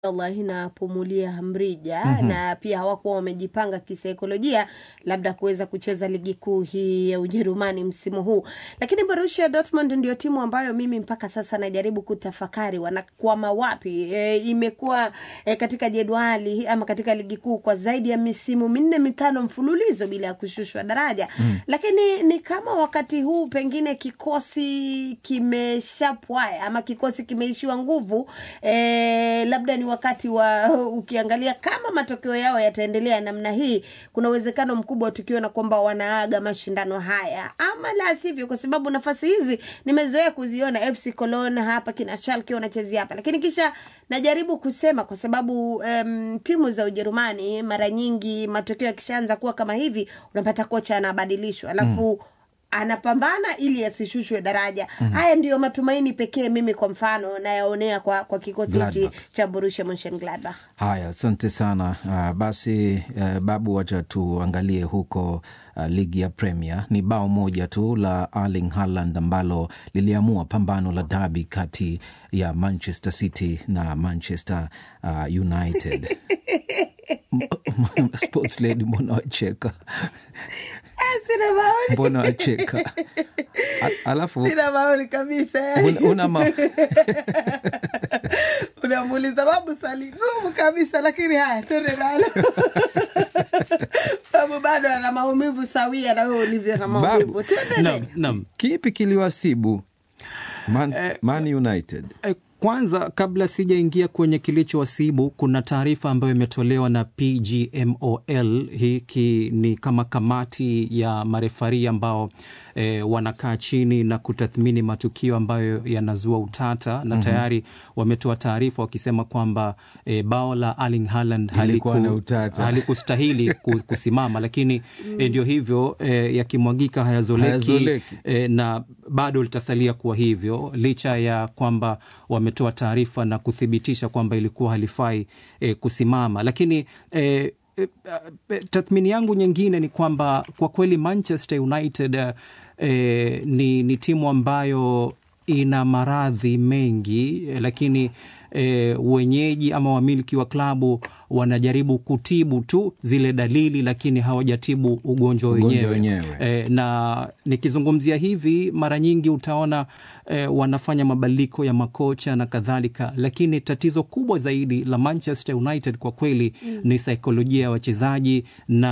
Allah inapumulia mrija Mhm. na pia hawakuwa wamejipanga kisaikolojia labda kuweza kucheza ligi kuu hii ya Ujerumani msimu huu, lakini Borussia Dortmund ndio timu ambayo mimi mpaka sasa najaribu kutafakari wanakwama wapi. E, imekuwa e, katika jedwali ama katika ligi kuu kwa zaidi ya misimu minne mitano mfululizo bila ya kushushwa daraja Mm. lakini ni kama wakati huu pengine kikosi kimeshapwaya ama kikosi kimeishiwa nguvu e, labda ni wakati wa ukiangalia kama matokeo yao yataendelea namna hii kuna uwezekano mkubwa tukiona kwamba wanaaga mashindano haya ama la sivyo kwa sababu nafasi hizi nimezoea kuziona fc Cologne hapa kina Schalke wanachezea hapa lakini kisha najaribu kusema kwa sababu um, timu za Ujerumani mara nyingi matokeo yakishaanza kuwa kama hivi unapata kocha anabadilishwa alafu anapambana ili asishushwe daraja Mhm. haya ndiyo matumaini pekee mimi kwa mfano nayaonea kwa, kwa kikosi hichi Gladbach. cha Borussia Mönchengladbach Haya, asante sana. Uh, basi uh, Babu, wacha tuangalie huko uh, ligi ya Premier. Ni bao moja tu la Erling Haaland ambalo liliamua pambano la dabi kati ya Manchester City na Manchester uh, United. M- Sports lady, mbona wacheka? Ah, sina maoni Mbona wacheka? A- Alafu sina maoni kabisa una, una ma... unamuuliza babu swali gumu kabisa lakini haya twende nalo babu bado ana maumivu sawia na wewe ulivyo na maumivu tuendelee Naam. kipi kiliwasibu Man, Man United? Eh, Kwanza, kabla sijaingia kwenye kilichowasibu, kuna taarifa ambayo imetolewa na PGMOL. Hiki ni kama kamati ya marefari ambao e, wanakaa chini na kutathmini matukio ambayo yanazua utata na Mhm. tayari wametoa taarifa wakisema kwamba e, bao la Erling Haaland Lilikuwa haliku- na utata. halikustahili ku- kusimama, lakini e, ndio hivyo e, yakimwagika hayazoleki, Hayazoleki. e, na bado litasalia kuwa hivyo licha ya kwamba wametoa taarifa na kuthibitisha kwamba ilikuwa halifai e, kusimama, lakini e, e, e, tathmini yangu nyingine ni kwamba kwa kweli Manchester United e, ni, ni timu ambayo ina maradhi mengi e, lakini e, wenyeji ama wamiliki wa klabu wanajaribu kutibu tu zile dalili, lakini hawajatibu ugonjwa Ugonjwa wenyewe wenyewe. e, na nikizungumzia hivi mara nyingi utaona e, wanafanya mabadiliko ya makocha na kadhalika, lakini tatizo kubwa zaidi la Manchester United kwa kweli Mm. ni saikolojia ya wachezaji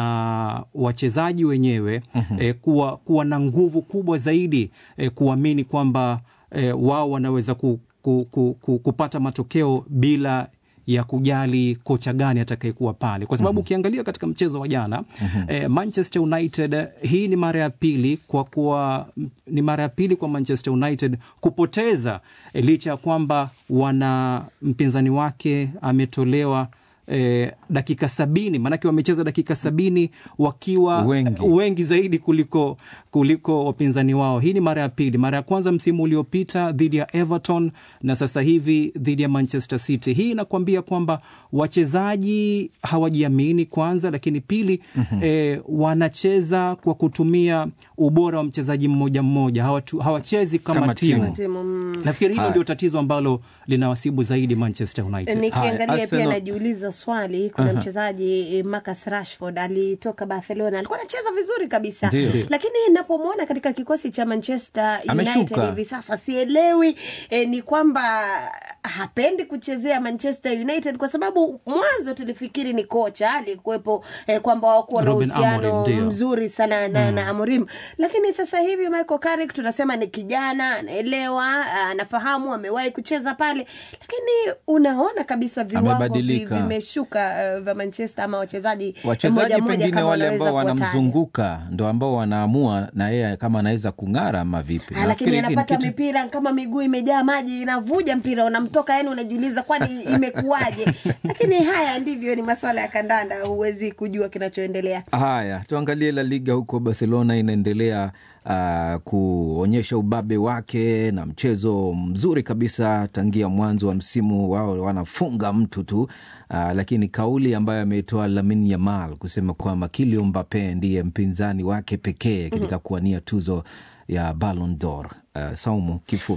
na wachezaji wenyewe Mhm. e, kuwa, kuwa na nguvu kubwa zaidi e, kuamini kwamba e, wao wanaweza ku, ku, ku, ku, kupata matokeo bila ya kujali kocha gani atakayekuwa pale, kwa sababu ukiangalia katika mchezo wa jana eh, Manchester United eh, hii ni mara ya pili kwa kuwa ni mara ya pili kwa Manchester United kupoteza eh, licha ya kwamba wana mpinzani wake ametolewa eh, dakika sabini maanake wamecheza dakika sabini wakiwa Wengi. wengi zaidi kuliko kuliko wapinzani wao. Hii ni mara ya pili, mara ya kwanza msimu uliopita dhidi ya Everton na sasa hivi dhidi ya Manchester City. Hii inakuambia kwamba wachezaji hawajiamini kwanza, lakini pili Mhm. eh, wanacheza kwa kutumia ubora wa mchezaji mmoja mmoja, hawatu, hawachezi kama, Kama timu. timu. Timu, mm. Nafikiri hilo Haya. ndio tatizo ambalo linawasibu zaidi Manchester United. nikiangalia pia Arsenal- najiuliza swali kuna Aha. mchezaji eh, Marcus Rashford alitoka Barcelona alikuwa anacheza vizuri kabisa Ndio. Ndio. lakini napomwona katika kikosi cha Manchester United Ameshuka. hivi sasa sielewi eh, ni kwamba hapendi kuchezea Manchester United kwa sababu mwanzo tulifikiri ni kocha alikuwepo eh, kwamba wakuwa na Ruben uhusiano Amorim, ndio. mzuri sana na, na Amorim lakini sasa hivi Michael Carrick tunasema ni kijana anaelewa anafahamu amewahi kucheza pale lakini unaona kabisa viwango vi- Amebadilika. vimeshuka uh, vya Manchester ama wachezaji wachezaji moja moja pengine kama wale wanaweza ambao kuwataja. wanamzunguka ndo ambao wanaamua na yeye kama anaweza kung'ara ama vipi. Ah, lakini Nafikiri hiki ni anapata kitu- mipira kama miguu imejaa maji inavuja mpira unamtoka yani unajiuliza kwani imekuwaje lakini haya ndivyo ni maswala ya kandanda huwezi kujua kinachoendelea Haya, tuangalie La Liga huko. Barcelona inaendelea uh, kuonyesha ubabe wake na mchezo mzuri kabisa tangia mwanzo wa msimu wao, wanafunga mtu tu uh, lakini kauli ambayo ameitoa Lamine Yamal kusema kwamba Kylian Mbappe ndiye mpinzani wake pekee katika kuwania tuzo ya Ballon d'Or. Uh, Saumu, kifupi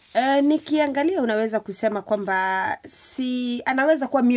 Uh, nikiangalia unaweza kusema kwamba si anaweza kuwa